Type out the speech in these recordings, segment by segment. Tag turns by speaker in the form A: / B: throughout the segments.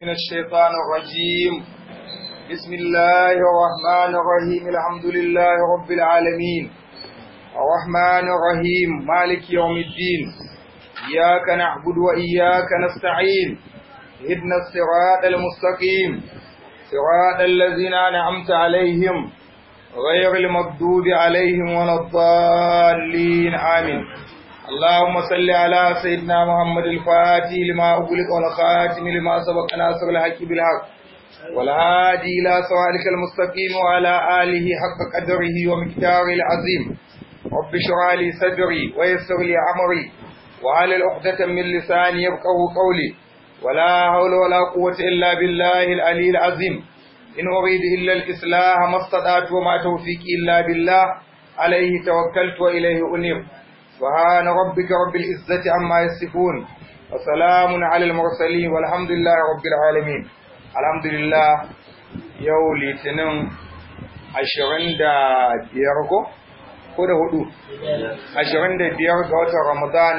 A: من الشيطان الرجيم بسم الله الرحمن الرحيم الحمد لله رب العالمين الرحمن الرحيم مالك يوم الدين إياك نعبد وإياك نستعين اهدنا الصراط المستقيم صراط الذين أنعمت عليهم غير المغضوب عليهم ولا الضالين آمين اللهم صل على سيدنا محمد الفاتح لما أغلق والخاتم لما سبق ناصر الحق بالحق والهادي إلى صراطك المستقيم وعلى آله حق قدره ومقداره العظيم رب اشرح لي صدري ويسر لي أمري وعلى العقدة من لساني يفقه قولي ولا حول ولا قوة إلا بالله العلي العظيم إن أريد إلا الإصلاح ما استطعت وما توفيقي إلا بالله عليه توكلت وإليه أنيب سبحان ربك رب العزة عما يصفون وسلام على المرسلين والحمد لله رب العالمين الحمد لله يو litinin ashirin da biyar ko ko da hudu ashirin da biyar ga watan ramadan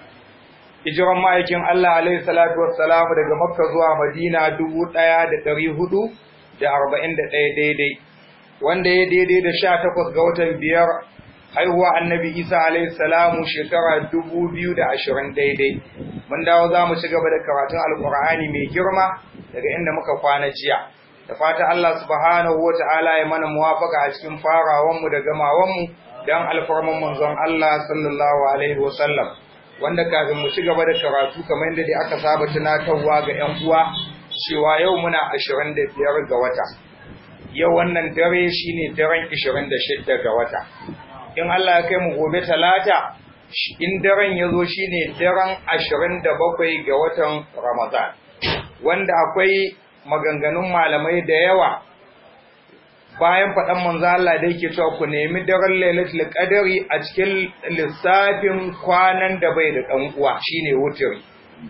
A: hijiran ma'aikin Allah alaihi salatu wassalamu daga makka zuwa madina dubu ɗaya da ɗari hudu da arba'in da ɗaya daidai wanda ya daidai da sha takwas ga watan biyar haihuwa annabi isa alaihi salamu shekara dubu biyu da ashirin daidai mun dawo za mu ci gaba da karatun alkur'ani mai girma daga inda muka kwana jiya da fata Allah subhanahu wa ta'ala ya mana muwafaka a cikin farawanmu da gamawanmu don alfarman manzon Allah sallallahu alaihi wa sallam wanda kafin mu ci gaba da karatu kamar yadda aka saba tunatarwa ga 'yan uwa cewa yau muna ashirin da biyar ga wata yau wannan dare shine daren ashirin da shidda ga wata in Allah ya kai mu gobe talata in daren ya zo shi ne daren ashirin da bakwai ga watan Ramadan, wanda akwai maganganun malamai da yawa bayan faɗan manzo Allah da yake cewa ku nemi daren lailatul qadari a cikin lissafin kwanan da bai da ɗan uwa shine wutiri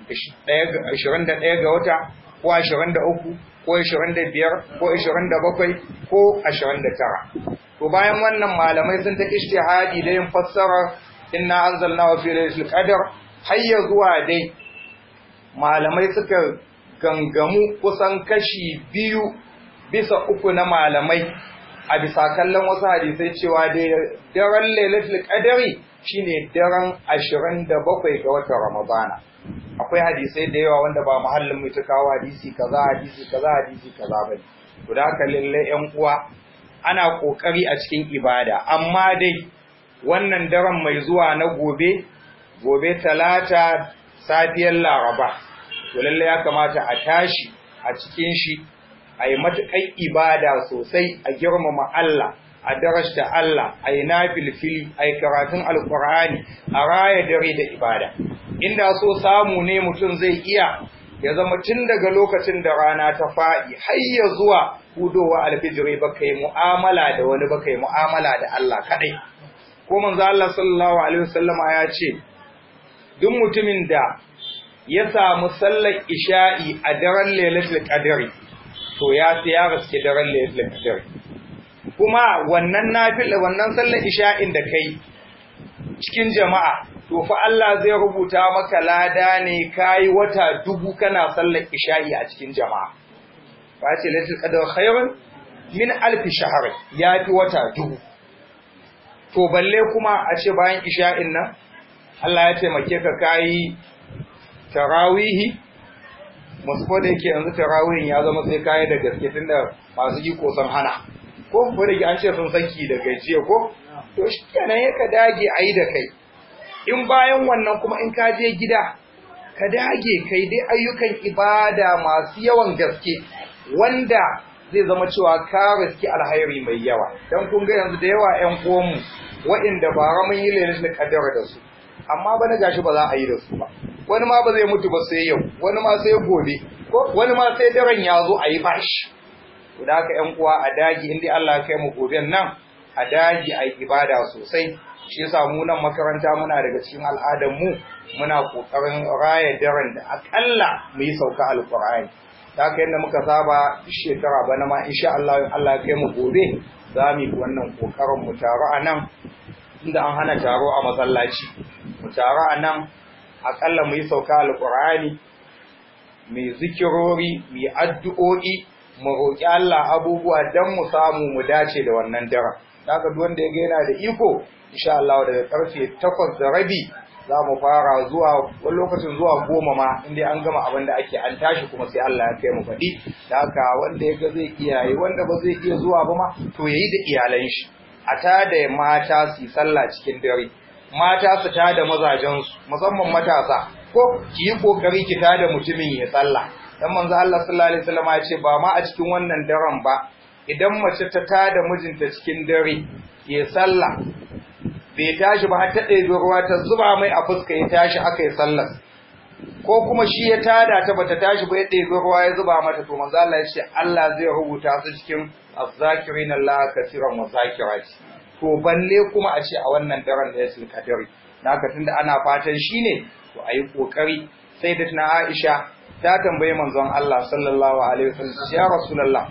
A: 21 ga wata ko 23 ko 25 ko 27 ko 29 to bayan wannan malamai sun ta ijtihadi da yin fassara inna anzalnahu fi lailatul qadr hayya zuwa dai malamai suka gangamu kusan kashi biyu bisa uku na malamai a bisa kallon wasu hadisai cewa dai daren lailatul qadri shine daren 27 ga watan ramadana akwai hadisai da yawa wanda ba muhallin mai ta kawo hadisi kaza hadisi kaza hadisi kaza bane to da haka lalle yan uwa ana ƙoƙari a cikin ibada, amma dai wannan daren mai zuwa na gobe, gobe talata safiyar laraba, to lalle ya kamata a tashi a cikin shi, a yi matuƙar ibada sosai a girmama Allah, a darashta Allah, a yi nafilfili, a yi karatun alƙur'ani, a raya dare da ibada. Inda so samu ne mutum zai iya ya zama tun daga lokacin da rana ta faɗi har ya zuwa hudowa alfijiri baka yi mu'amala da wani baka yi mu'amala da Allah kaɗai. Ko manzo Allah sallallahu alaihi wasallama ya ce duk mutumin da ya samu sallar isha'i a daren lailatul qadri to ya sai ya raske daren lailatul qadri. Kuma wannan nafila wannan sallar isha'in da kai cikin jama'a to fa Allah zai rubuta maka lada ne kai wata dubu kana sallar isha'i a cikin jama'a fa ce lailatul qadr khairun min alf shahr ya fi wata dubu to balle kuma a ce bayan isha'in nan Allah ya taimake ka kai tarawihi musu da yake yanzu tarawihin ya zama sai kai da gaske tunda masu iko san hana ko ko da an ce sun saki da gajiya ko to shi kenan ya ka dage ayi da kai in bayan wannan kuma in ka je gida ka dage kai dai ayyukan ibada masu yawan gaske wanda zai zama cewa ka riski alhairi mai yawa dan kun ga yanzu da yawa ƴan uwanmu waɗanda ba ra mun yi lailatul qadar da su amma bana gashi ba za a yi da su ba wani ma ba zai mutu ba sai yau wani ma sai gobe ko wani ma sai daren ya zo a yi bashi to da haka ƴan uwa a dage in dai Allah ya kai mu goben nan a dage a yi ibada sosai shi yasa mu nan makaranta muna daga cikin al'adar mu muna kokarin raya daren da akalla mu yi sauka alqur'ani ta haka yadda muka saba shekara bana ma insha Allah in Allah ya kai mu gobe za mu yi wannan kokarin mu taro a nan inda an hana taro a masallaci mu taro a nan akalla mu yi sauka alqur'ani mai zikirori mai addu'o'i mu roƙi Allah abubuwa don mu samu mu dace da wannan daren haka duk wanda ya ga yana da iko insha Allah daga karfe 8 da rabi za mu fara zuwa wani lokacin zuwa goma ma inda an gama abin da ake an tashi kuma sai Allah ya kai mu faɗi da haka wanda ya ga zai iya yi wanda ba zai iya zuwa ba ma to yayi da iyalan shi a tada mata su yi sallah cikin dare mata su tada mazajensu musamman matasa ko ki yi kokari ki tada mutumin ya sallah dan manzo Allah sallallahu alaihi wasallam ya ce ba ma a cikin wannan daren ba idan mace ta tada mijinta cikin dare ya sallah bai tashi ba har ta ɗebi ruwa ta zuba mai a fuska ya tashi aka yi sallar ko kuma shi ya tada ta bata tashi ba ya ɗebi ruwa ya zuba mata to manzo Allah ya ce Allah zai rubuta su cikin azzakirin Allah kasiran wa zakirati to balle kuma a ce a wannan daren da ya sulka dare naka tunda ana fatan shine to ayi kokari sai da tana Aisha ta tambaye manzon Allah sallallahu alaihi wasallam ya rasulullah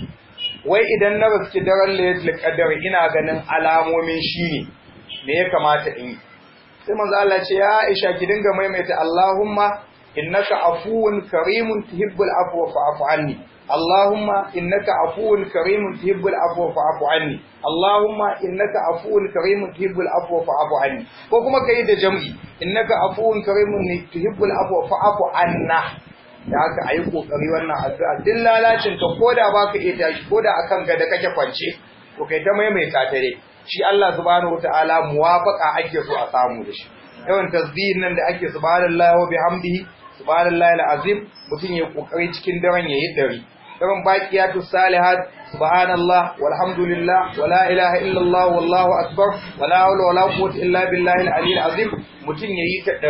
A: wai idan na riski daren laylatul qadr ina ganin alamomin shine me ya kamata in yi sai manzo Allah ce ya Aisha ki dinga maimaita Allahumma innaka afuwun karimun tuhibbul afwa fa'fu anni Allahumma innaka afuwun karimun tuhibbul afwa fa'fu anni Allahumma innaka afuwun karimun tuhibbul afwa fa'fu anni ko kuma kai da jam'i innaka afuwun karimun tuhibbul afwa fa'fu anna da haka ayi kokari wannan addu'a din lalacin ka koda baka iya tashi koda akan gada kake kwance to kai ta maimaita ta dai shi Allah subhanahu wataala muwafaqa ake so a samu da shi yawan tasbihin nan da ake subhanallahi wa bihamdihi subhanallahi alazim mutun ya kokari cikin daren yayi dari daren baqiyatu salihat subhanallah walhamdulillah wala ilaha illallah wallahu akbar wala hawla wala quwwata illa billahi aliyil azim mutun yayi ta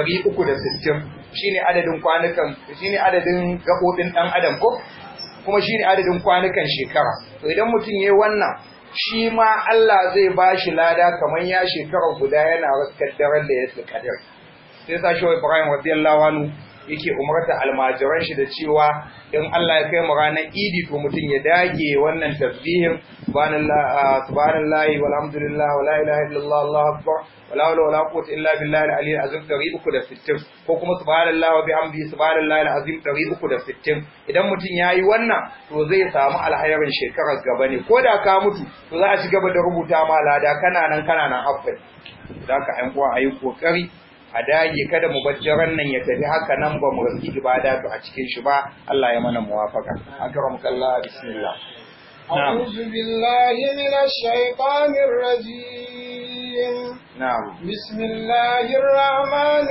A: 360 shine adadin kwanukan shine adadin gabobin dan adam ko kuma shine adadin kwanukan shekara to idan mutun yayi wannan shi ma Allah zai ba shi lada kamar ya shekara guda yana raskar daren da ya su kadar sai sa shi Ibrahim radiyallahu anhu yake umarta almajiran shi da cewa in Allah ya kai mu ranar Idi to mutum ya dage wannan tasbihin subhanallahi walhamdulillah wala ilaha illallah Allahu akbar wala hawla wala quwwata illa billahi al-aliyyil azim 360 ko kuma subhanallahi wa bihamdihi subhanallahi al-azim 360 idan mutum yayi wannan to zai samu alhairin shekarar gaba ne ko da ka mutu to za a ci gaba da rubuta ma lada kana nan kana nan afai zaka ayi kuwa ayi kokari a dage kada mu bajjaran nan ya tafi haka nan ba mu rasi ibada to a cikin shi ba Allah ya mana muwafaka akramukallah bismillah
B: أعوذ بالله من الشيطان الرجيم
A: نعم
B: بسم الله الرحمن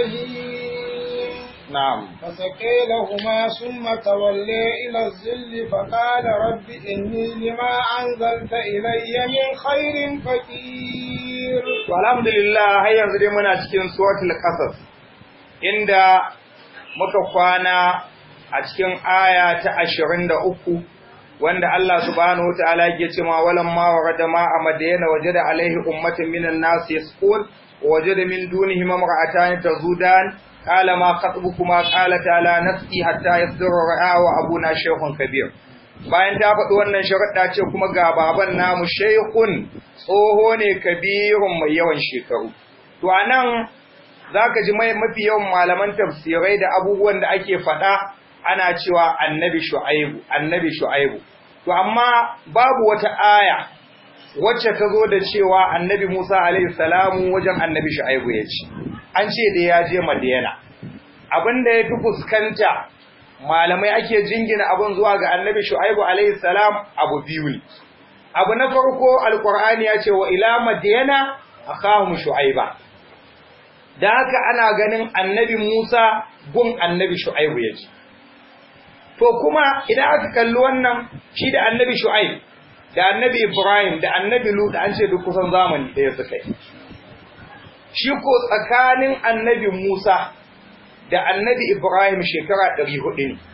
B: الرحيم
A: نعم
B: فسقي لهما ثم تولي إلى الظل فقال رب إني لما أنزلت إلي من خير فقير
A: To alhamdulillah har yanzu dai muna cikin suratul qasas inda muka kwana a cikin aya ta 23 wanda Allah subhanahu wataala yake cewa walam ma warada ma a madina wajada alaihi ummatun minan nas yasqul wajada min dunihim imra'atan tazudan qala ma khatbukuma qala ta'ala nafsi hatta yasdura ra'a wa abuna shaykhun kabir bayan ta faɗi wannan sharuɗa ce kuma ga baban namu shaykhun tsoho ne kabirun mai yawan shekaru to anan zaka ji mai mafi yawan malaman tafsirai da abubuwan da ake faɗa ana cewa annabi shu'aibu annabi shu'aibu to amma babu wata aya wacce ta zo da cewa annabi Musa alaihi salamu wajen annabi shu'aibu ya ce an ce da ya je madiyana abinda ya fi fuskanta malamai ake jingina abin zuwa ga annabi shu'aibu alaihi salam abu biyu ne abu na farko alqur'ani ya ce wa ila madiyana akahum shu'aiba da haka ana ganin annabi Musa gun annabi shu'aibu ya ce To kuma idan aka kalli wannan shi da annabi Shu'aib da annabi Ibrahim da annabi Lut an ce duk kusan zamani ɗaya suka yi. Shi ko tsakanin annabi Musa da annabi Ibrahim shekara ɗari hudu ne.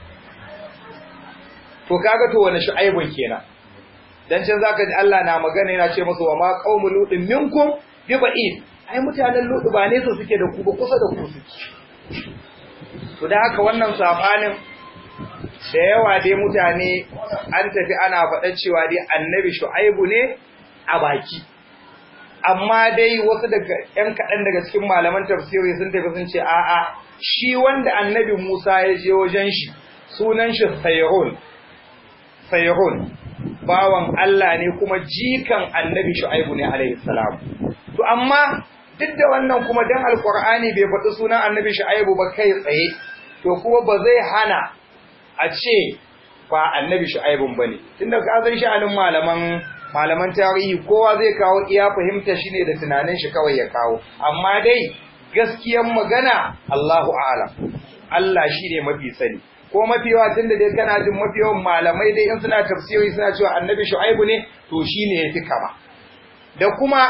A: To kaga to wani Shu'aibun kenan. Dan can zaka ji Allah na magana yana ce musu wa ma qaumu lutin minkum bi ba'id. Ai mutanen Lut ba nesa suke da ku ba kusa da ku suke. To da haka wannan sabanin da yawa dai mutane an tafi ana faɗa cewa dai annabi shu'aibu ne a baki amma dai wasu daga ƴan kaɗan daga cikin malaman tafsiri sun tafi sun ce a'a shi wanda annabi Musa ya je wajen shi sunan shi Sayrun Sayrun bawan Allah ne kuma jikan annabi Shu'aibu ne alaihi salam to amma duk da wannan kuma dan alqur'ani bai faɗi sunan annabi Shu'aibu ba kai tsaye to kuma ba zai hana a ce ba annabi Shu'aibun bane tunda ka san sha'anin malaman malaman tarihi kowa zai kawo iya fahimta shi ne da tunanin shi kawai ya kawo amma dai gaskiyar magana Allahu a'lam Allah shi ne mafi sani ko mafi yawa tunda dai kana jin mafi yawan malamai dai in suna tafsiri suna cewa annabi shu'aibu ne to shine yafi kama da kuma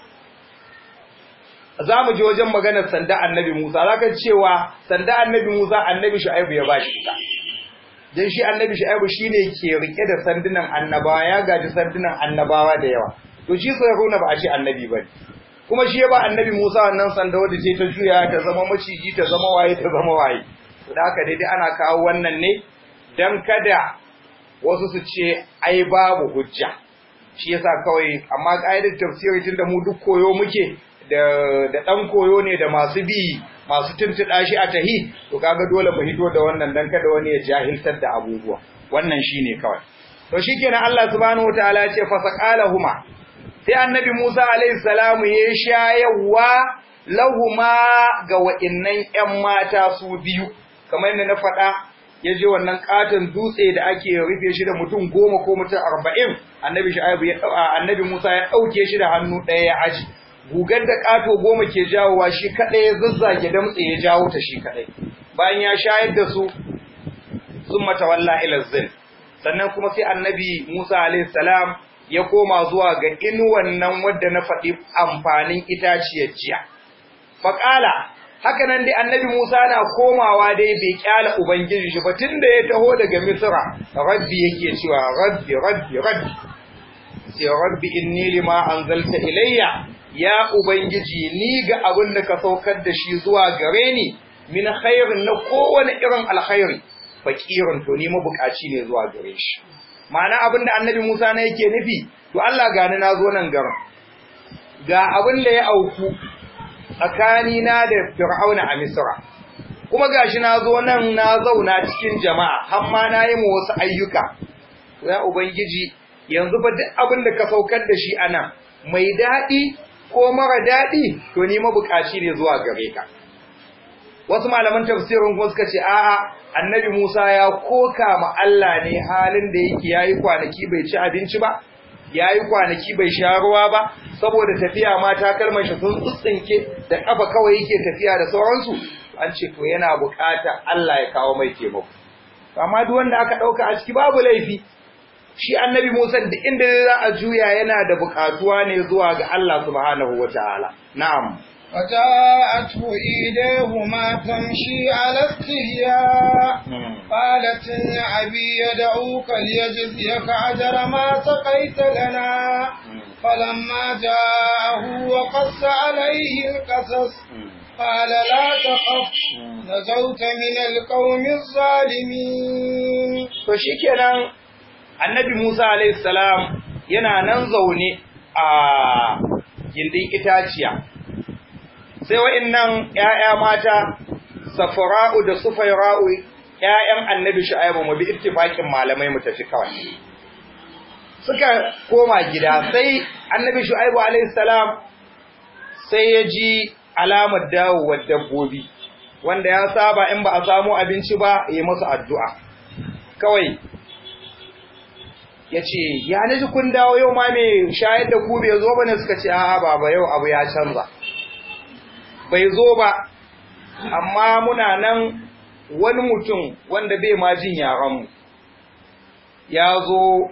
A: za mu je wajen maganar sanda annabi Musa zaka cewa sanda annabi Musa annabi shu'aibu ya bashi ita dan shi annabi shu'aibu shine ke rike da sandunan annabawa ya gaji sandunan annabawa da yawa to shi sai Haruna ba a ce annabi bane kuma shi ya ba annabi Musa wannan sanda wadda ce ta juya ta zama maciji ta zama waye ta zama waye to da haka daidai ana kawo wannan ne dan kada wasu su ce ai babu hujja shi yasa kawai amma ƙa'idar tafsiri tunda mu duk koyo muke da da dan koyo ne da masu bi masu tuntuɗa shi a tahi to kaga dole mu hito da wannan dan kada wani ya jahiltar da abubuwa wannan shine kawai to shikenan Allah subhanahu wataala ya ce fasaqalahuma sai annabi Musa alaihi salamu ya shayarwa lahuma ga wa'innan ƴan mata su biyu kamar yadda na faɗa ya je wannan katon dutse da ake rufe shi da mutum goma ko mutum arba'in annabi Shu'aibu ya annabi Musa ya ɗauke shi da hannu ɗaya ya aji gugar da ƙato goma ke jawowa shi kaɗai ya zazzage damtse ya jawo ta shi kaɗai bayan ya shayar da su sun matawalla ila zin sannan kuma sai annabi Musa alaihi salam ya koma zuwa ga inuwan nan wadda na faɗi amfanin itaciyar jiya faƙala haka nan dai annabi Musa na komawa dai bai kyala ubangiji shi ba tunda ya taho daga Misra rabbi yake cewa rabbi rabbi rabbi sai rabbi inni lima anzalta ilayya ya ubangiji ni ga abin da ka saukar da shi zuwa gare ni min khairin na kowane irin alkhairi fakirin to ni mabukaci ne zuwa gare shi ma'ana abin da annabi Musa na yake nufi to Allah gani na zo nan garin ga abin da ya auku tsakani na da Fir'auna a Misra kuma gashi na zo nan na zauna cikin jama'a har ma na yi mu wasu ayyuka ya ubangiji yanzu fa duk abin da ka saukar da shi anan mai daɗi ko mara daɗi to ni mabukaci ne zuwa gare ka wasu malaman tafsirin kuma suka ce a'a annabi Musa ya koka ma Allah ne halin da yake yayi kwanaki bai ci abinci ba yayi kwanaki bai sha ruwa ba saboda tafiya ma ta kalmar shi sun tsinke da kafa kawai yake tafiya da sauransu an ce to yana bukata Allah ya kawo mai taimako amma duk wanda aka dauka a ciki babu laifi shi annabi Musa da inda za a juya yana da bukatuwa ne zuwa ga Allah subhanahu wataala na'am
B: وجاءته إيديهما تمشي على استحياء قالت يا أبي يدعوك ليجزيك أجر ما سقيت لنا فلما جاءه وقص عليه القصص قال لا تخف نجوت من القوم الظالمين
A: فشكرا annabi Musa alayhi salam yana nan zaune a gindin itaciya sai wa'annan ƴaƴa mata Safra'u da Sufayra'u ƴaƴan Annabi Shu'aibu mu bi ittifaqin malamai mu tafi kawai suka koma gida sai Annabi Shu'aibu alayhi salam sai ya ji alamar dawowar dabbobi wanda ya saba in ba a samu abinci ba yi musu addu'a kawai ya ce ya naji kun dawo yau ma mai shayar da ku bai zo ba ne suka ce a'a baba yau abu ya canza bai zo ba amma muna nan wani mutum wanda bai ma jin yaranmu ya zo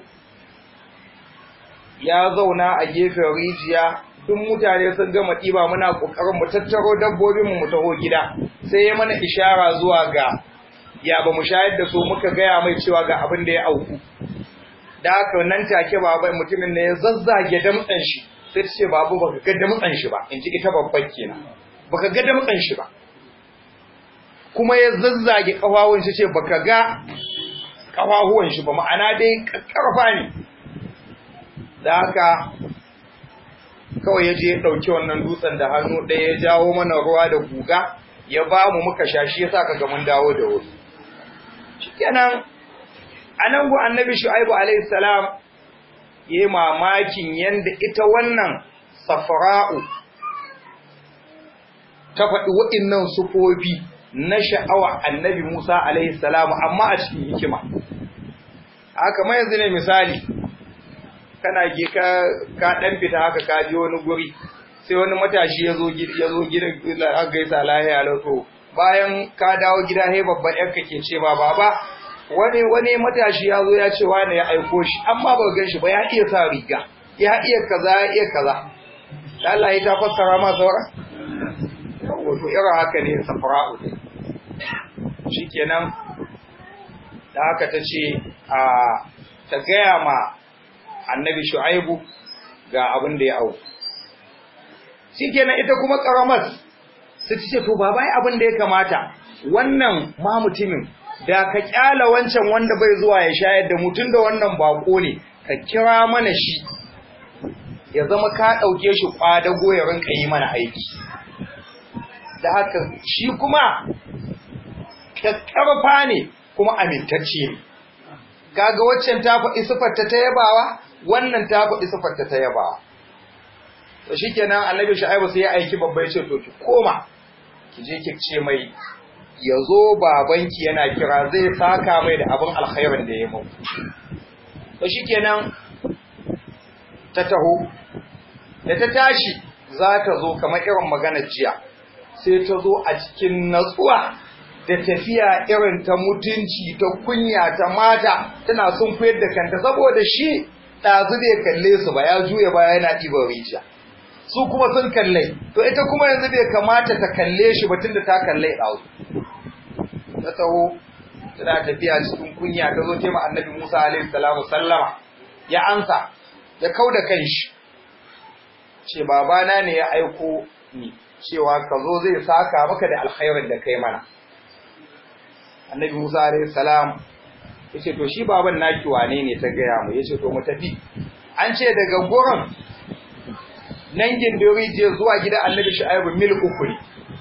A: ya zauna a gefen rijiya duk mutane sun gama ɗiba muna ƙoƙarin mu tattaro dabbobinmu mu taho gida sai ya mana ishara zuwa ga ya ba mu shayar da su muka gaya mai cewa ga abin da ya auku da haka nan take baba mutumin ne ya zazzage damtsan shi sai ta ce babu baka ga damtsan shi ba in ji ita babban kenan baka ga damtsan shi ba kuma ya zazzage kafawun shi ce baka ga kafahuwan shi ba ma'ana dai karfa ne da haka kawai ya je ya ɗauki wannan dutsen da hannu ɗaya ya jawo mana ruwa da guga ya ba mu muka sha shi yasa kaga mun dawo da wuri shikenan anan gu annabi shu'aibu alaihi salam yayi mamakin yanda ita wannan safra'u ta faɗi waɗannan sufofi na sha'awa annabi Musa alaihi salam amma a cikin hikima haka mai yanzu ne misali kana ge ka ka dan fita haka ka je wani guri sai wani matashi ya zo ya zo gidan har gaisa lahiya lauto bayan ka dawo gida sai babban yanka ke ce ba baba wani wani matashi ya zo ya ce wani ya aiko shi amma ba gan shi ba ya iya sa riga ya iya kaza ya iya kaza Allah ya ta fassara ma saura wato irin haka ne safra'u shikenan da haka ta ce a ta gaya ma annabi shu'aibu ga abin da ya au shikenan ita kuma karamar su ce to baba ai abin da ya kamata wannan ma mutumin da ka kyala wancan wanda bai zuwa ya shayar da mutun da wannan bako ne ka kira mana shi ya zama ka dauke shi kwadago ya rinka yi mana aiki da haka shi kuma kakkarfa ne kuma amintacce ne kaga waccan ta faɗi sifarta ta yabawa wannan ta faɗi sifarta ta yabawa to shikenan annabi shu'aibu sai ya aiki babba ya ce to ki koma ki je ki ce mai yazo babanki yana kira zai saka mai da abin alkhairin da ya muku to shikenan ta taho da ta tashi za ta zo kamar irin maganar jiya sai ta zo a cikin natsuwa da tafiya irin ta mutunci ta kunya ta mata tana sun koyar da kanta saboda shi ɗazu bai kalle su ba ya juya baya yana ɗiban rijiya su kuma sun kalle to ita kuma yanzu bai kamata ta kalle shi ba tunda ta kalle ɗazu ta taho tana tafiya cikin kunya ta zo ce ma annabi musa alaihi salamu sallama ya ansa ya kau da kanshi ce babana ne ya aiko ni cewa ka zo zai saka maka da alkhairin da kai mana annabi Musa alayhi salam yace to shi baban naki wane ne ta gaya mu yace to mu tafi an ce daga gurin nan gindori je zuwa gidan annabi Shu'aibu mil uku ne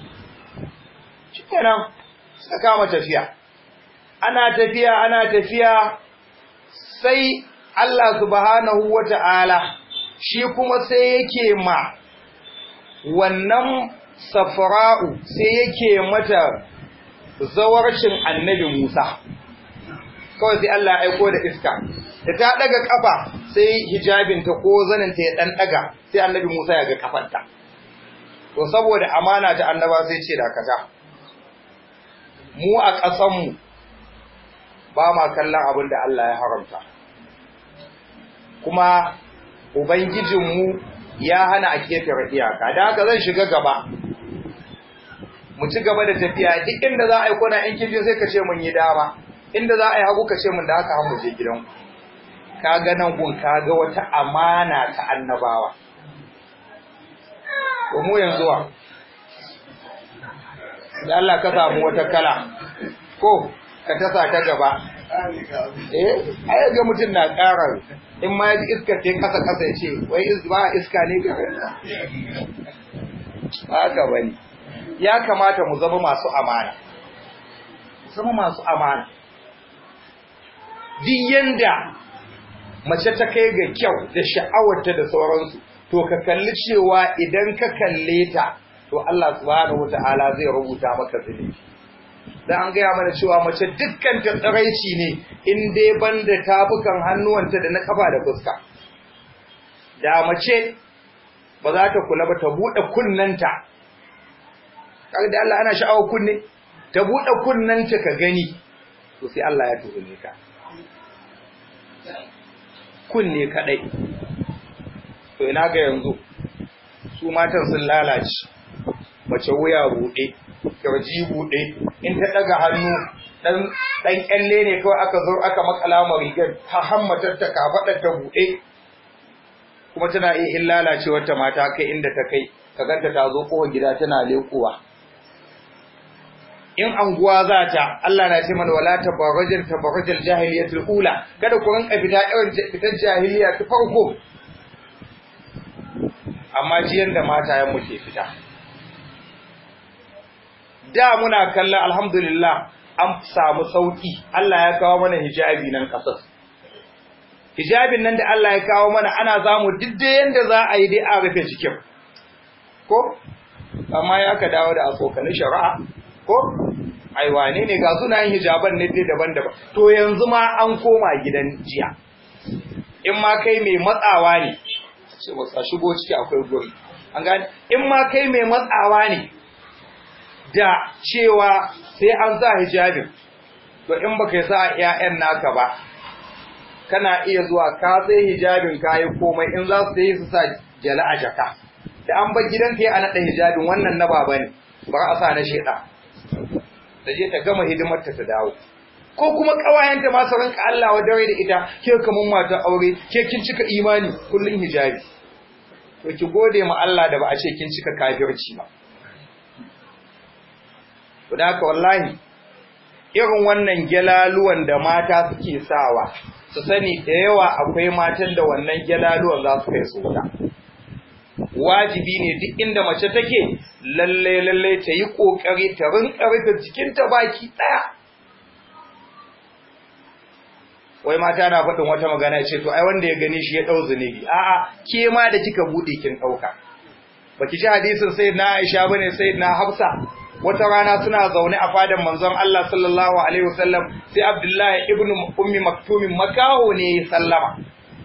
A: shikenan suka kama tafiya ana tafiya ana tafiya sai Allah subhanahu wata'ala shi kuma sai yake ma wannan safra'u sai yake mata zawarcin annabi Musa kawai sai Allah ya aiko da iska da ta daga kafa sai hijabinta ko zaninta ya dan daga sai annabi Musa ya ga kafarta to saboda amana ta annaba sai ce dakata mu a ƙasan mu ba ma kallon abin da Allah ya haramta kuma ubangijinmu ya hana a ketare iyaka da haka zan shiga gaba mu ci gaba da tafiya duk inda za a yi kuna in kin sai ka ce mun yi dama inda za a yi hagu ka ce mun da haka har mu je gidan ka ga nan gun ka ga wata amana ta annabawa to mu yanzu wa da Allah ka samu wata kala ko ka tasa ta gaba eh ai ga mutum na ƙara in ma ya ji iska ce kasa kasa ya ce wai ba iska ne ga ba haka bane ya kamata mu zama masu amana zama masu amana duk yanda mace ta kai ga kyau da sha'awarta da sauransu to ka kalli cewa idan ka kalle ta to Allah subhanahu wataala zai rubuta maka zunubi dan an gaya mana cewa mace dukkan ta tsaraici ne in dai banda tafukan hannuwanta da na kafa da fuska da mace ba za ta kula ba ta bude kunnanta kaga da Allah ana sha'awar kunne ta bude kunnanta ka gani to sai Allah ya tuhume ka kunne kadai to ina ga yanzu su matan sun lalace mace wuya bude kirji bude in ta daga hannu dan dan kyalle ne kawai aka zo aka makala ma rigar ta hammatar ta kafadar ta bude kuma tana iya in lalacewar ta mata kai inda ta kai ka ganta ta zo kowa gida tana lekowa in anguwa za ta Allah na ce mana wala tabarrajal tabarrajal jahiliyatul ula kada ku rinka fita irin fitar jahiliya ta farko amma jiyan da matayen mu ke fita da muna kallon alhamdulillah an samu sauki Allah ya kawo mana hijabi nan kasar hijabin nan da Allah ya kawo mana ana zamu didde yanda za a yi dai a rufe cikin ko amma ya aka dawo da asokanin shari'a ko ai wane ne ga sunayen hijaban ne dai daban-daban to yanzu ma an koma gidan jiya in ma kai mai matsawa ne ce wasa shigo ciki akwai guri an gane in ma kai mai matsawa ne da cewa sai an sa hijabin to in baka sa ƴaƴan naka ba kana iya zuwa ka sai hijabin kai komai in za su yi su sa jala a jaka da an bar gidan kai a nada hijabin wannan na baba ne ba a sa na sheda da je ta gama hidimar ta ta dawo ko kuma kawayenta ma su ranka Allah wa dare da ita ke kaman matar aure ke kin cika imani kullun hijabi to ki gode ma Allah da ba a ce kin cika kafirci ba to da haka wallahi irin wannan gelaluwan da mata suke sawa su sani da yawa akwai matan da wannan gelaluwan za su kai su wuta wajibi ne duk inda mace take lalle lalle ta yi kokari ta rinka rufe jikinta baki daya wai mata na faɗin wata magana ce to ai wanda ya gani shi ya dau zunubi a'a ke ma da kika bude kin dauka baki ji hadisin sayyidina Aisha bane sayyidina Hafsa wata rana suna zaune a fadan manzon Allah sallallahu alaihi wasallam sai Abdullahi ibn Ummi Maktum makaho ne sallama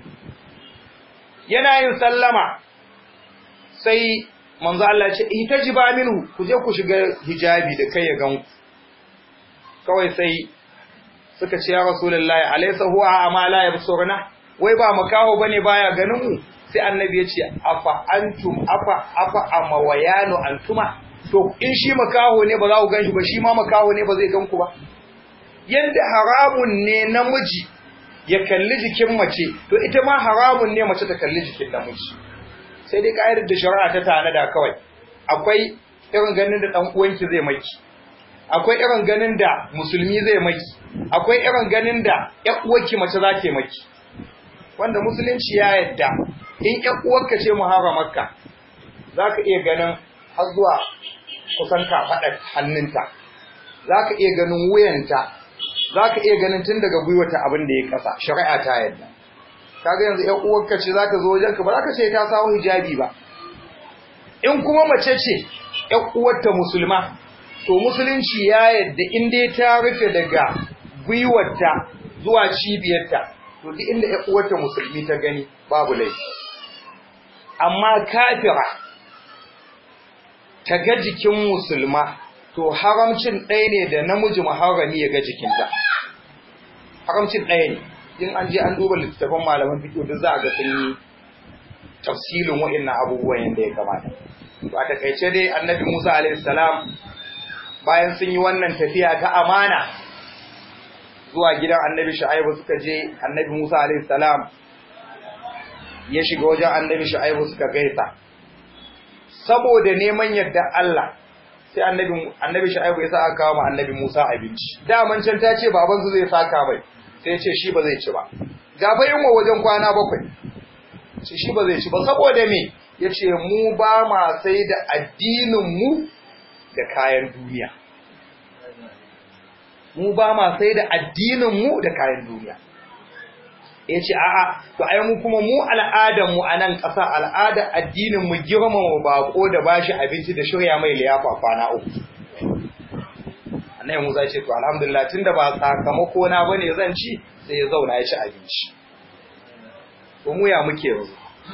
A: yana yin sallama sai manzo Allah ya ce ihtajiba minhu ku je ku shiga hijabi da kai ya gan kawai sai suka ce ya rasulullahi alaysa huwa ama la yabsuruna wai ba makaho bane baya ganin mu sai annabi ya ce afa antum afa afa amawayanu antuma to in shi makaho ne ba za ku ganshi ba shi ma makaho ne ba zai gan ku ba yanda haramun ne namiji ya kalli jikin mace to ita ma haramun ne mace ta kalli jikin namiji sai dai ka'idar da shari'a ta tanada kawai akwai irin ganin da dan uwanki zai maki akwai irin ganin da musulmi zai maki akwai irin ganin da ƴan uwarki mace za ta maki wanda musulunci ya yadda in ƴan uwarka ce muharramarka zaka iya ganin har zuwa kusan kafaɗar hannunta zaka iya ganin wuyanta zaka iya ganin tun daga gwiwata abin da ya kasa shari'a ta yadda kaga yanzu ƴan uwarka ce zaka zo wajenka ba zaka ce ta sawo hijabi ba in kuma mace ce ƴan uwarta musulma to musulunci ya yadda in dai ta rufe daga gwiwarta zuwa cibiyarta to duk inda ƴan uwarta musulmi ta gani babu laifi amma kafira ta ga jikin musulma to haramcin ɗaya ne da namiji muharrami ya ga jikinta haramcin ɗaya ne in an je an duba littattafan malaman fiqh duk za a ga sun yi tafsilin wa'annan abubuwan yadda ya kamata ba ta kaice dai annabi Musa alaihi salam bayan sun yi wannan tafiya ta amana zuwa gidan annabi Shu'aibu suka je annabi Musa alaihi salam ya shiga wajen annabi Shu'aibu suka gaisa saboda neman yadda Allah sai annabi annabi Shu'aibu ya sa aka kawo ma annabi Musa abinci daman can ta ce baban su zai saka mai sai ya ce shi ba zai ci ba gaba yin wa wajen kwana bakwai ce shi ba zai ci ba saboda me yace mu ba ma sai da addinin mu da kayan duniya mu ba ma sai da addinin mu da kayan duniya yace a'a to ai mu kuma mu al'adan mu anan ƙasa al'ada addinin mu girmama bako da bashi abinci da shirya mai liyafa kwana uku annabi Musa ce to alhamdulillah tunda ba sakamako na bane zan ci sai ya zauna ya ci abinci to mu ya muke yanzu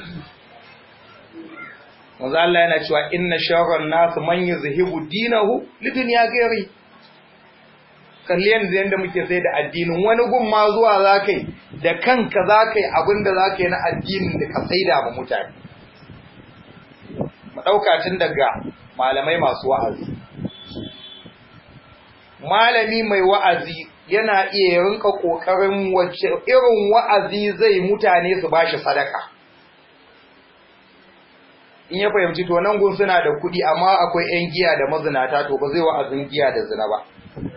A: manzo Allah yana cewa inna sharran nas man yuzhibu dinahu lidunya ghairi kalli yanzu yanda muke sai da addinin wani gun ma zuwa zakai da kanka zakai abinda zakai na addinin da ka saida ma mutane mu dauka tun daga malamai masu wa'azi malami mai wa'azi yana iya rinka kokarin wacce irin wa'azi zai mutane su bashi sadaka in ya fahimci to nan gun suna da kuɗi amma akwai 'yan giya da mazinata to ba zai wa'azin giya da zina ba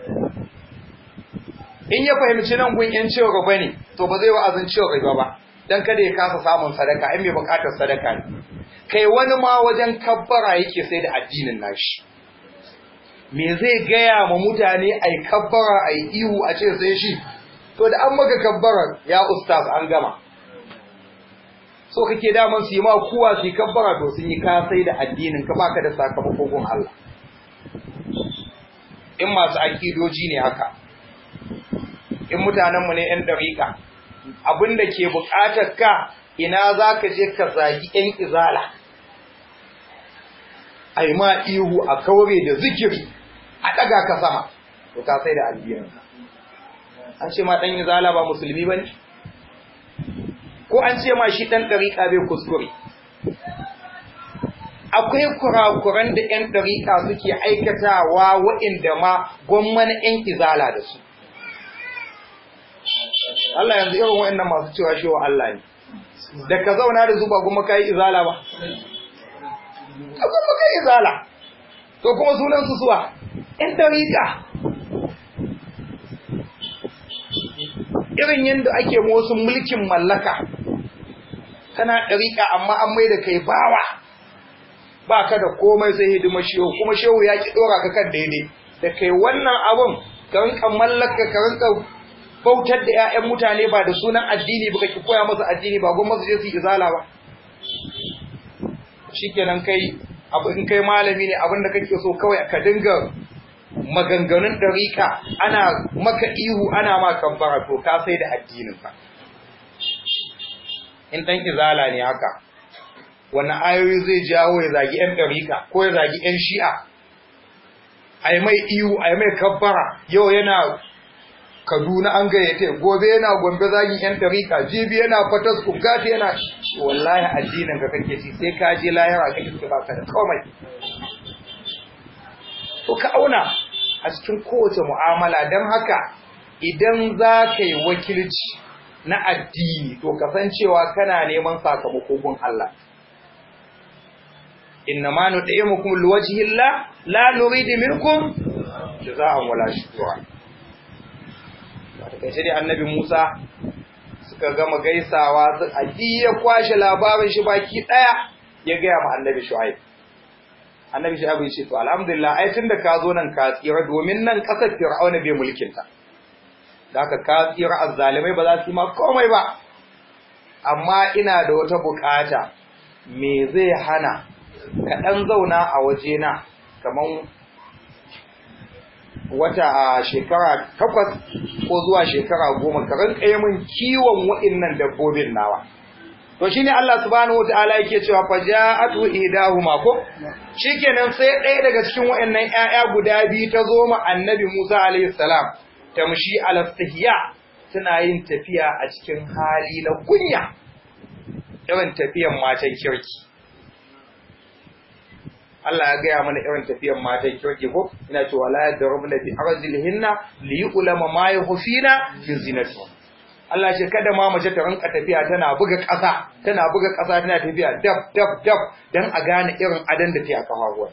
A: in ya fahimci nan gun 'yan ciwo gaba ne to ba zai wa'azin ciwo gaba ba don kada ya kasa samun sadaka in mai buƙatar sadaka ne kai wani ma wajen kabbara yake sai da addinin nashi me zai gaya ma mutane ai kabbara ai ihu a ce sai shi to da an maka kabbara ya ustaz an gama so kake daman su yi ma kuwa su yi kabbara to sun yi ka sai da addinin ka baka da sakamakon gun Allah in masu akidoji ne haka in mutanenmu ne ‘yan dariƙa abinda ke buƙatar ka ina za ka je ka zagi ‘yan izala a yi ma ihu a kaure da zikiri a ɗaga ka sama to ka sai da addininka an ce ma ɗan izala ba musulmi ba ne ko an ce ma shi ɗan ɗariƙa bai kuskure akwai kurakuran da ‘yan ɗariƙa suke aikatawa wa'inda ma gwamman ‘yan izala da su Allah yanzu irin wa'annan masu cewa shi wa Allah ne da ka zauna da zuba kuma ka yi izala ba ka kuma ka yi izala to kuma sunan su suwa ‘yan ɗariƙa irin yadda ake wasu mulkin mallaka kana ɗariƙa amma an mai da kai bawa ba ka da komai sai hidimar shehu kuma shehu ya ki ɗora ka kan daidai da kai wannan abun ka rinka mallaka ka rinka bautar da 'ya'yan mutane ba da sunan addini ba ki koya masa addini ba gwamnati je su yi izala ba shikenan kai abu in kai malami ne abinda kake so kawai ka dinga maganganun ɗariƙa ana maka ihu ana ma kambara to ka sai da addininka in ɗan izala ne haka wani ayoyi zai jawo ya zagi ‘yan ɗariƙa ko ya zagi ‘yan shi'a a mai ihu a mai kabbara yau yana kaduna an gayyata gobe yana gombe zagin ‘yan ɗariƙa jibi yana fatas gati yana wallahi addinin ka kake ci sai ka je lahira ka iska baka da komai to ka auna a cikin kowace mu'amala don haka idan za ka yi wakilci na addini to kasancewa kana neman sakamako gun Allah innama nud'imukum liwajhillah la nuridu minkum jazaa'an wala shukura kai sai annabi Musa suka gama gaisawa aji ya kwashe labarin shi baki daya ya ga ma annabi Shu'aib annabi Shu'aib ya ce to alhamdulillah ai tunda ka zo nan ka tsira domin nan kasar Fir'auna bai mulkin ta da haka ka tsira azzalimai ba za su yi ma komai ba amma ina da wata bukata me zai hana ka ɗan zauna a wajena kamar wata a shekara takwas ko zuwa shekara goma ka rinka yi min kiwon wa'innan dabbobin nawa to shine Allah subhanahu wataala yake cewa fa ja'atu idahuma ko shikenan sai ɗaya daga cikin wa'annan ƴaƴa guda biyu ta zo ma annabi Musa alayhi salam tamshi ala istihya tana yin tafiya a cikin hali na kunya irin tafiyan matan kirki Allah ya gaya mana irin tafiyan matan kirki ko ina cewa la yadrubna bi arzilihinna li yu'lama ma yukhfina fi zinati Allah ce kada ma mace ta rinka tafiya tana buga ƙasa tana buga ƙasa tana tafiya dab dab dab dan a gane irin adan da ta a kafafuwa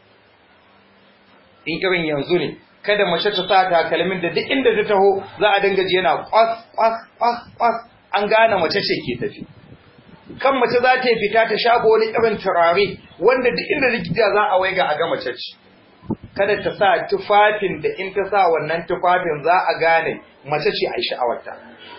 A: in irin yanzu ne kada mace ta sa takalmin da duk inda ta taho za a dinga ji yana kwas kwas kwas kwas an gane mace ce ke tafi kan mace za ta fita ta shago wani irin turare wanda duk inda likita za a waiga a ga mace ce kada ta sa tufafin da in ta sa wannan tufafin za a gane mace ce a yi sha'awarta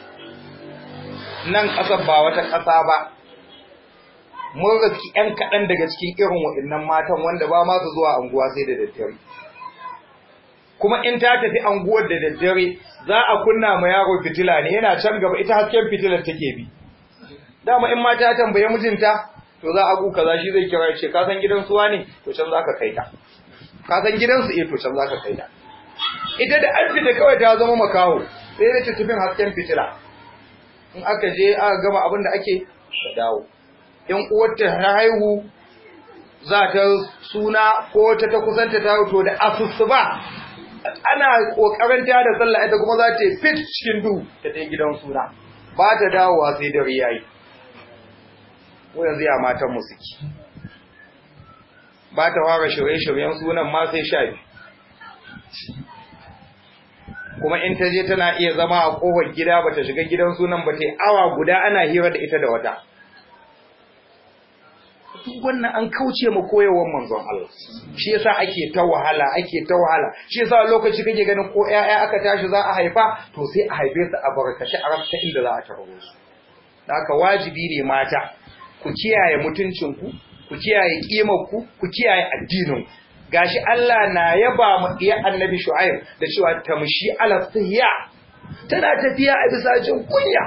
A: nan ƙasar ba wata ƙasa ba mun riski 'yan kaɗan daga cikin irin waɗannan matan wanda ba ma su zuwa anguwa sai da daddare kuma in ta tafi anguwar da daddare za a kunna ma yaro fitila ne yana can gaba ita hasken fitilar take bi dama in mata ta tambaye mijinta to za a gu kaza shi zai kira ce ka san gidan suwa ne to can zaka kai ta ka san gidan su eh to can zaka kai ta ita da an fita kawai ta zama makaho sai da tafin hasken fitila in aka je aka gama abin da ake ta dawo in uwarta ta haihu za ta suna ko ta ta kusanta ta to da asusu ba ana kokarin ta da sallah ita kuma za ta fit cikin duhu ta dai gidan suna ba ta dawowa sai dare yayi ko yanzu ya matan mu suke ba ta fara shirye-shiryen sunan ma sai sha kuma in ta je tana iya zama a kofar gida ba ta shiga gidan sunan ba ta yi awa guda ana hira da ita da wata duk wannan an kauce ma koyewar manzon Allah shi yasa ake ta wahala ake ta wahala shi yasa lokaci kake ganin ko ƴaƴa aka tashi za a haifa to sai a haife su a barkashi a rafta inda za a taro su haka wajibi ne mata ku kiyaye mutuncinku ku kiyaye ku ku kiyaye addinin gashi Allah na yaba mu iya annabi Shu'aib da cewa tamshi ala tahiyya tana tafiya a bisa jin kunya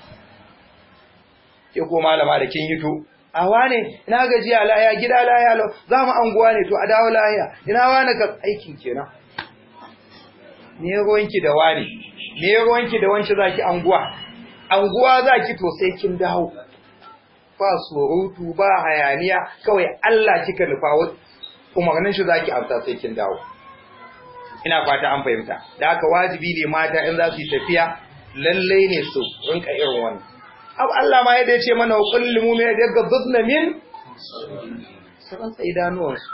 A: ke ko malama da kin hito a wane ina gajiya laya gida laya lo za mu anguwa ne to a dawo laya ina wane ka aikin kenan me ruwanki da wani me ruwanki da wanci zaki anguwa anguwa zaki to sai kin dawo ba surutu ba hayaniya kawai Allah kika nufa umarnin shi zaki amsa sai kin dawo ina fata an fahimta da haka wajibi ne mata in za su yi tafiya lalle ne su rinka irin wannan abu Allah ma yadda ya ce mana wa kullu mu'min daga budna min saban sai idanuwansu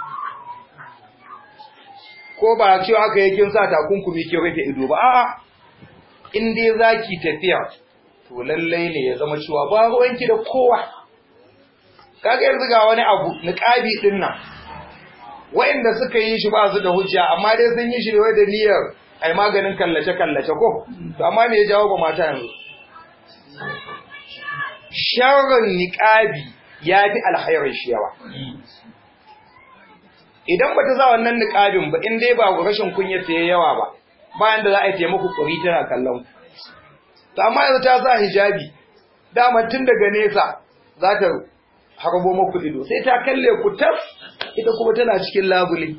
A: ko ba cewa aka yi kin sa takunkumi ki rufe ido ba a'a in dai zaki tafiya to lallai ne ya zama cewa ba ruwanki da kowa kaga yanzu ga wani abu niqabi din nan wa'inda suka yi shi ba su da hujja amma dai sun yi shi ne da niyyar ai maganin kallace kallace ko to amma me ya jawo ba mata yanzu sharrin niqabi yafi alkhairin shi yawa idan bata za wannan niqabin ba in dai ba rashin kunya ta yawa ba bayan da za a yi taimako kuri tana kallon to amma yanzu ta sa hijabi dama tun daga nesa za ta harbo maku ido sai ta kalle ku tas ita kuma tana cikin labule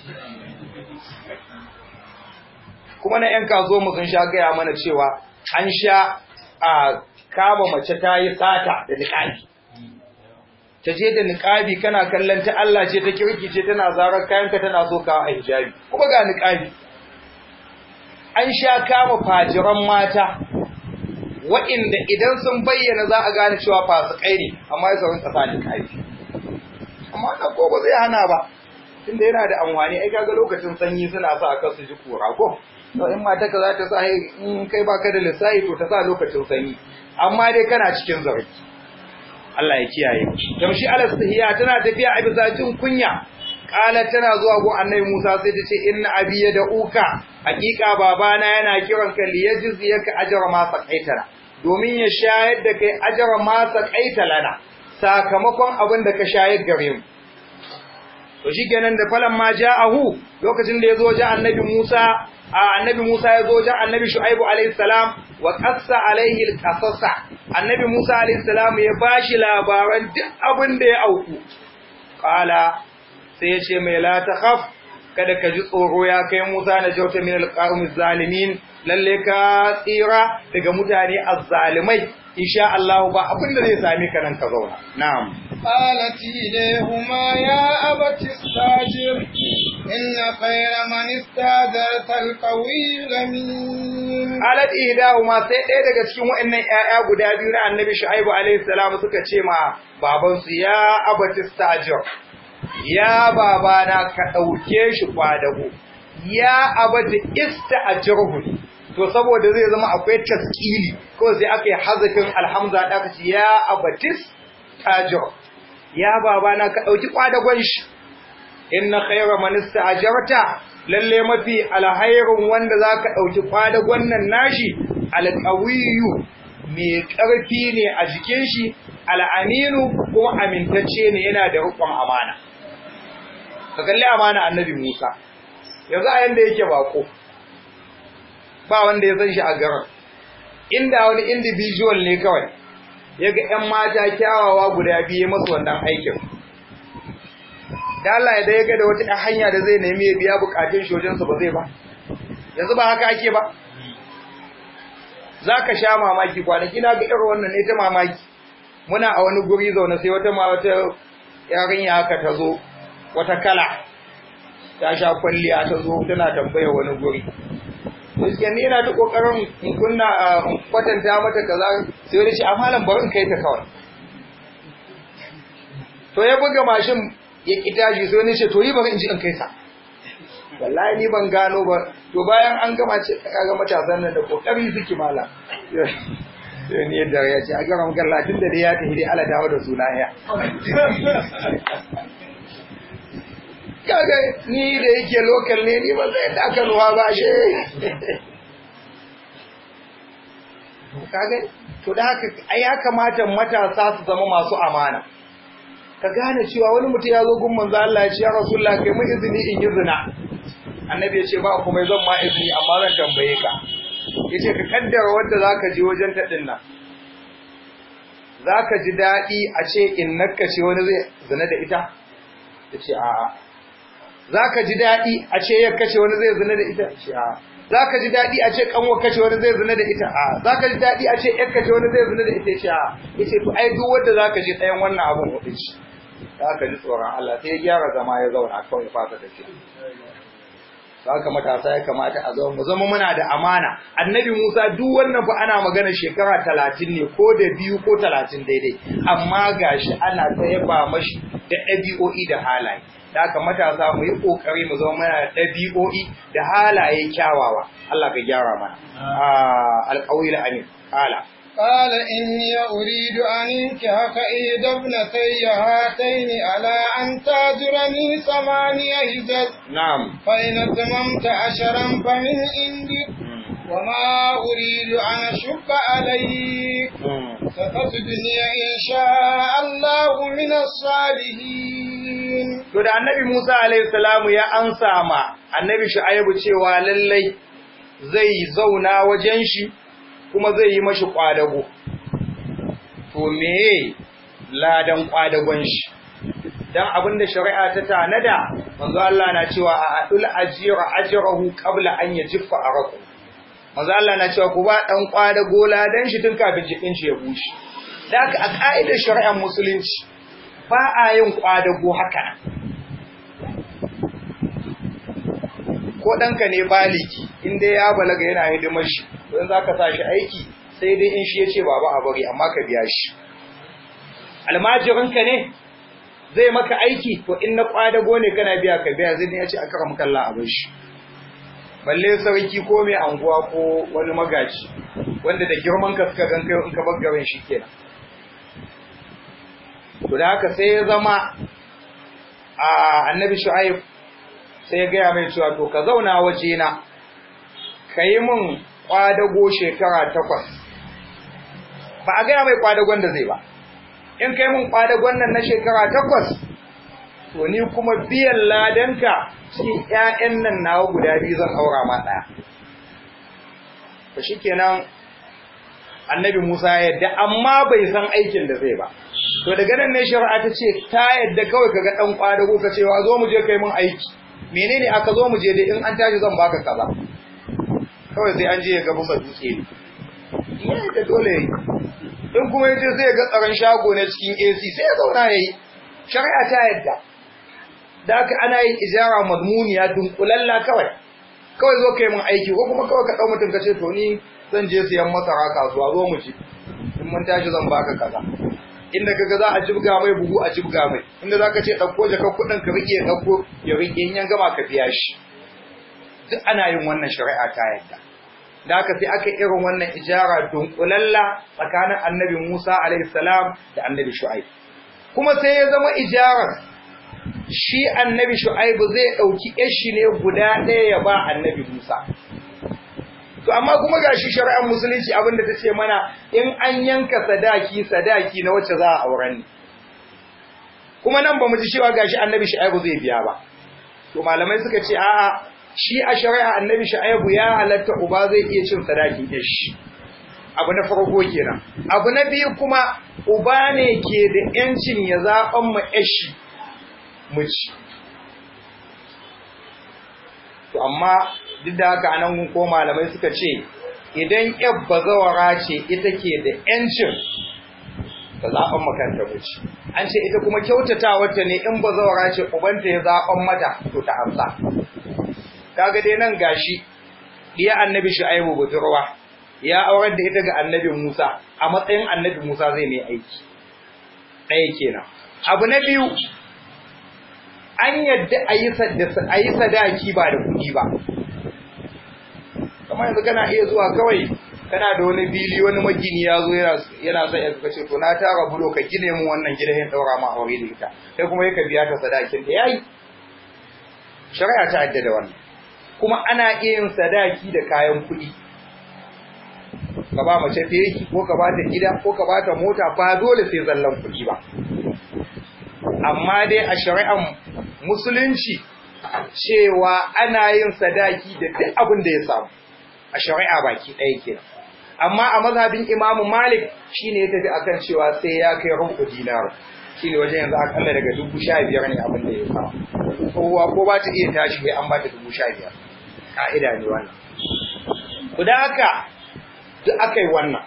A: kuma na yan kazo mu sun sha gaya mana cewa an sha a kama mace ta yi sata da niƙabi ta je da niƙabi kana kallon ta Allah ce ta kirki ce tana zarar kayanka tana so ka a hijabi kuma ga niƙabi an sha kama fajiran mata wa'inda idan sun bayyana za a gane cewa fasikai ne amma ya saurin ƙasa niƙabi amma na ko ba zai hana ba tunda yana da amfani ai kaga lokacin sanyi suna sa aka su ji kura ko to in mata ka za ta sa in kai baka da lissafi to ta sa lokacin sanyi amma dai kana cikin zargi Allah ya kiyaye tamshi alastihiya tana tafiya a bisa jin kunya kala tana zuwa gun annabi Musa sai ta ce inna abi uka hakika babana yana kiran ka liyajziyaka ajra ma saqaitana domin ya shayar da kai ajra ma saqaitalana sakamakon abin da ka shayar gare mu to shikenan da falan ma ja'ahu lokacin da yazo wajen annabi Musa a annabi Musa yazo wajen annabi Shu'aibu alayhi salam wa qassa alayhi al-qasasa annabi Musa alayhi salam ya bashi labaran duk abin da ya auku qala sai ya ce mai la takhaf kada ka ji tsoro ya kai Musa na jauta min al-qawmi zalimin lalle ka tsira daga mutane azzalimai insha Allah ba abin da zai same ka nan ka zauna na'am
B: قالت إليهما يا أبت استاجر إن خير من استاجرت القوي الأمين
A: qalat ihdahuma sai ɗaya daga cikin waɗannan ƴaƴa guda biyu na annabi shu'aibu alaihi salam suka ce ma baban su ya abati stajir ya babana ka ɗauke shi kwadago ya abati ista'jirhu to saboda zai zama akwai taskili ko sai aka yi hazafin alhamza da aka ce ya abatis tajir ya babana ka ɗauki kwadagon shi inna khayra man ista'jarta lalle mafi alhairun wanda zaka dauki kwadagon nan nashi alqawiyu mai karfi ne a jikin shi al'aminu kuma amintacce ne yana da rukun amana ka kalli amana annabi Musa yanzu a yanda yake bako ba wanda ya san shi a garin inda wani individual ne kawai yaga ƴan mata kyawawa guda biyu masu wannan aikin da Allah ya ya ga da wata hanya da zai nemi ya biya bukatun shojensu ba zai ba yanzu ba haka ake ba za ka sha mamaki kwanaki na ga irin wannan ne ta mamaki muna a wani guri zaune sai wata ma wata yarinya haka ta zo wata kala ta sha kwalliya ta zo tana tambaya wani guri gaskiya ni ina ta kokarin in kunna kwatanta mata kaza sai wani ce a malam bari in kai ta kawai to ya buga mashin ya ki tashi sai wani ce to yi bari in ji in kai sa wallahi ni ban gano ba to bayan an gama ce kaga matasan nan da kokari suke mala sai ni yadda ya ce a gara makalla tun da dai ya tafi dai ala dawo da suna ya kaga ni da yake lokal ne ni ba zai da aka ruwa ba shi kaga to da haka ai ya kamata matasa su zama masu amana ka gane cewa wani mutum ya zo gun manzo Allah ya ce ya rasulullah kai mu izini in yi zina annabi ya ce ba kuma zan ma izini amma zan tambaye ka yace ka kaddara wanda zaka je wajen ta din nan zaka ji dadi a ce in nakka ce wani zai zina da ita yace a'a zaka ji dadi a ce yakka ce wani zai zina da ita yace a'a zaka ji dadi a ce kanwa kace wani zai zina da ita a'a zaka ji dadi a ce yakka ce wani zai zina da ita yace a'a yace to ai duk wanda zaka ji ɗayan wannan abun hudu shi zaka ji tsoron Allah sai ya gyara zama ya zauna kawai ya fasa tafiya haka matasa ya kamata a zama mu zama muna da amana annabi Musa duk wannan fa ana magana shekara talatin ne ko da biyu ko talatin daidai amma gashi ana ta yaba mashi da ɗabi'o'i da halaye da haka matasa mu yi kokari mu zama muna da ɗabi'o'i da halaye kyawawa Allah ka gyara mana alƙawil amin ala
B: قال إني أريد أن انكحك إحدى ابنتي هاتين على أن تاجرني ثمانية حجج
A: نعم
B: فإن أتممت عشرا فمن عندك وما أريد أن أشق عليك ستجدني إن شاء الله من الصالحين
A: To da annabi Musa alaihi salamu ya ansa ma annabi Shu'aibu cewa lallai zai zauna wajen shi kuma zai yi mashi kwadago. To meye ladan kwadagon shi? Dan abinda shari'a ta tanada, manzo Allah na cewa a adul ajira ajrahu qabla an yajiffa araku. Manzo Allah na cewa ku ba dan kwadago ladan shi tun kafin jikin shi ya bushe. Da haka a ka'idar shari'ar musulunci ba a yin kwadago haka nan. ko ɗanka ne baliki in dai ya balaga yana hidimar shi don za ka sa shi aiki sai dai in shi ya ce baba a bari amma ka biya shi almajirinka ne zai maka aiki to in na kwadago ne kana biya ka biya zai ya ce aka kama kalla a shi balle sarki ko mai anguwa ko wani magaji wanda da girman ka suka gan kai in ka bar garin shi kenan to da haka sai ya zama a annabi shu'aib sai ya gaya mai cewa to ka zauna waje na ka yi min kwadago shekara takwas ba a gaya mai kwadagon da zai ba in ka yi min kwadagon nan na shekara takwas to ni kuma biyan ladanka cikin ƴaƴan nan nawa guda biyu zan aura ma ɗaya to shikenan annabi Musa ya yadda amma bai san aikin da zai ba to daga nan ne shari'a ta ce ta yadda kawai kaga dan kwadago ka ce wa zo mu je kai mun aiki menene aka zo mu je dai in an tashi zan baka kaza kawai sai an je ya ga busa dutse ne yayi da dole yayi in kuma yaje sai ya ga tsaron shago ne cikin AC sai ya zauna yayi shari'a ta yadda da haka ana yin ijara madmuniya dunkulalla kawai kawai zo kai mun aiki ko kuma kawai ka dau mutum ka ce to ni zan je siyan masara kasuwa zo mu ci in mun tashi zan baka kaza inda kaga za a jibga mai buhu a jibga mai inda zaka ce dauko jaka kudin ka rike dauko ya rike in yan gama ka biya shi duk ana yin wannan shari'a ta yadda da haka sai aka irin wannan ijara dunkulalla tsakanin annabi Musa alaihi salam da annabi Shu'aib kuma sai ya zama ijarar shi annabi Shu'aib zai dauki yashi ne guda ɗaya ya ba annabi Musa to amma kuma gashi shari'ar musulunci abinda ta ce mana in an yanka sadaki sadaki na wacce za a auren ne kuma nan ba mu ji cewa gashi annabi shu'aibu zai biya ba to malamai suka ce a'a shi a shari'a annabi shu'aibu ya halatta uba zai iya cin sadakin yashi abu na farko kenan abu na biyu kuma uba ne ke da yancin ya zaɓan ma yashi miji to amma duk da haka anan ko malamai suka ce idan yar bazawara ce ita ke da yancin ta zaɓen makanta mace an ce ita kuma kyautata wata ne in bazawara ce ubanta ya zaɓen mata to ta amsa kaga dai nan gashi diya annabi shu'aibu budurwa ya aurar da ita ga annabi Musa a matsayin annabi Musa zai mai aiki ɗaya kenan abu na biyu an yadda a yi sadaki ba da kuɗi ba kamar yanzu kana iya zuwa kawai kana da wani fili wani magini ya zo yana yana son ya ce to na tara bulo ka gine mun wannan gidan ya daura ma aure da ita kai kuma yake biya ta sadakin da yayi shari'a ta adda da wannan kuma ana iya yin sadaki da kayan kuɗi ka ba mace feki ko ka ba ta gida ko ka ba ta mota ba dole sai zallan kuɗi ba amma dai a shari'ar musulunci cewa ana yin sadaki da duk abin da ya samu a shari'a baki ɗaya kenan amma a mazhabin Imam Malik shine ya tafi akan cewa sai ya kai rubu dinar shine wajen yanzu akalla daga dubu sha biyar ne abin da ya samu kowa ko ba ta iya tashi sai an ba ta dubu sha biyar ka'ida ne wannan to da haka duk aka yi wannan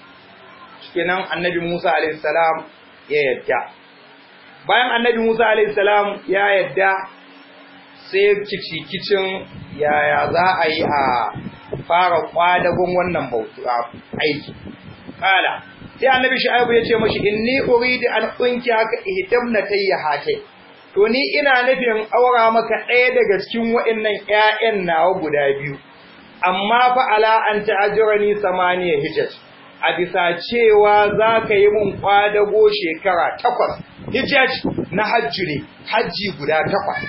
A: kenan annabi Musa alaihi salam ya yadda bayan annabi Musa alaihi salam ya yadda sai kicikicin yaya za a yi a fara kwadagon wannan bautu aiki kala sai annabi shu'aibu ya ce mashi inni uridu an unki haka ihdamna tayyahate to ni ina nufin aura maka ɗaya daga cikin waɗannan ƴaƴan nawa guda biyu amma fa ala an ta'ajurani samaniya hijaj a bisa cewa za ka yi mun kwadago shekara takwas hijaj na hajji ne hajji guda takwas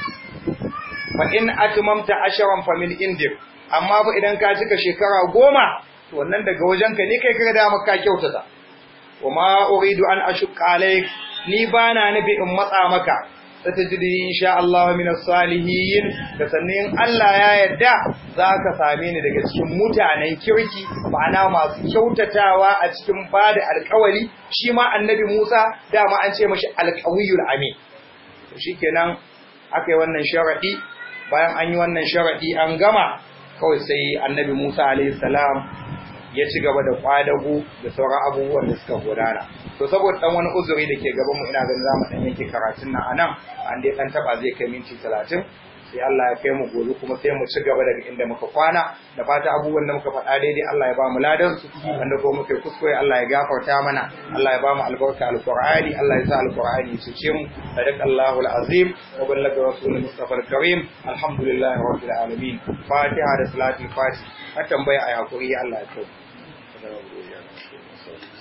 A: fa in atmamta asharan fa min indik amma fa idan ka cika shekara goma to wannan daga wajenka ne kai kaga da maka kyautata wama uridu an ashqa alayk ni bana nabi in matsa maka satajidi insha Allah min as-salihin da sannin Allah ya yarda zaka same ni daga cikin mutanen kirki ma'ana masu kyautatawa a cikin bada alƙawari shi ma annabi Musa dama an ce mashi alqawiyul amin shikenan akai wannan sharadi bayan an yi wannan sharadi an gama kawai sai annabi Musa alaihi salam ya ci gaba da kwadago da sauran abubuwan da suka gudana to saboda dan wani uzuri da ke gaban mu ina ganin zamu dan yake karatun nan anan an dai dan taba zai kai minti 30 sai Allah ya kai mu gobe kuma sai mu ci gaba daga inda muka kwana da fata abubuwan da muka faɗa daidai Allah ya ba mu ladan su wanda ko muka kuskure Allah ya gafarta mana Allah ya ba mu albarka alqur'ani Allah ya sa alqur'ani ya cece mu sadaqallahu alazim wa ballaga rasulul mustafa alkarim alhamdulillahi rabbil alamin fatiha da salatul fatih har tambaya ayi hakuri Allah ya kai